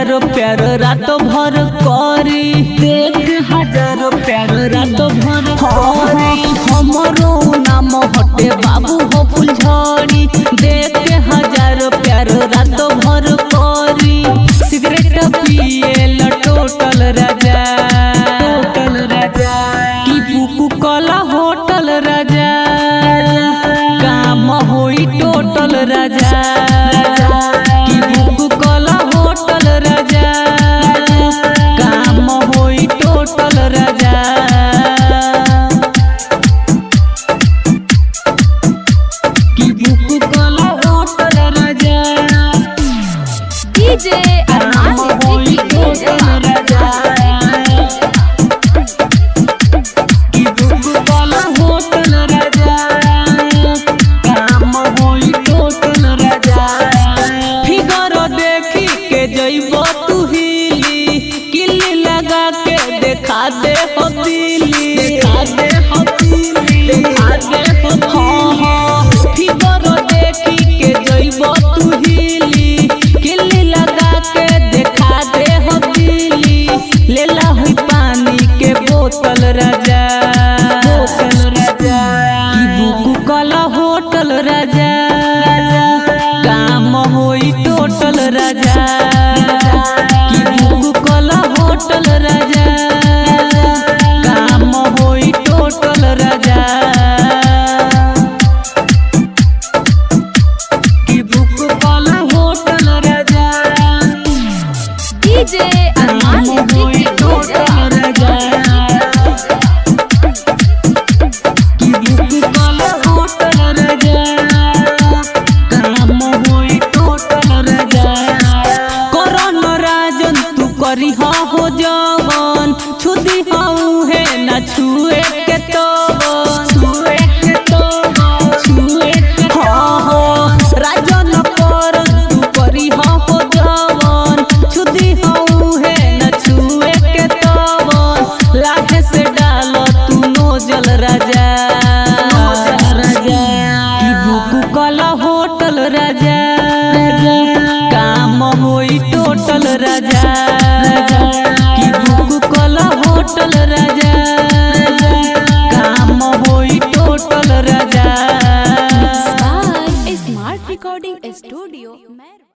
हजारों प्यार रात भर करी देख हजारों प्यार रात भर करी हमरो नाम हटे बाबू हो फुलझड़ी देख हजारों प्यार रात भर करी सिगरेट पिए टोटल राजा टोटल राजा की बुकु कला होटल राजा काम होई टोटल राजा की बुकु कला होटल राजा काम होई टोटल राजा की बुकु कला होटल राजा डीजे अरमान सिद्दीकी डीजे देखा दे हो दिली देखा दे हो दिली देखा दे हो हाँ हाँ फिगर देखी के जइबो तू हिली किल्ली लगा के देखा दे हो दिली लेला हुई पानी के बोतल राजा बोतल राजा की बुकु कला होटल राजा काम होई टोटल राजा की बुकु कला होटल राजा काम होई टोटल राजा की बुकु कला होटल राजा डीजे अरमान सिद्दीकी डीजे करी हो जवन छुदी हऊ है न छुए के तो छुए के तो छुए के हाँ हाँ राजन पर तू करी हो जवन छुदी हऊ है न छुए के तो लाखे से डाल तू नोजल राजा राजा की बुकु कला होटल राजा काम होई टोटल राजा की बुकु कला होटल राजा काम होई टोटल राजा बाय स्मार्ट रिकॉर्डिंग स्टूडियो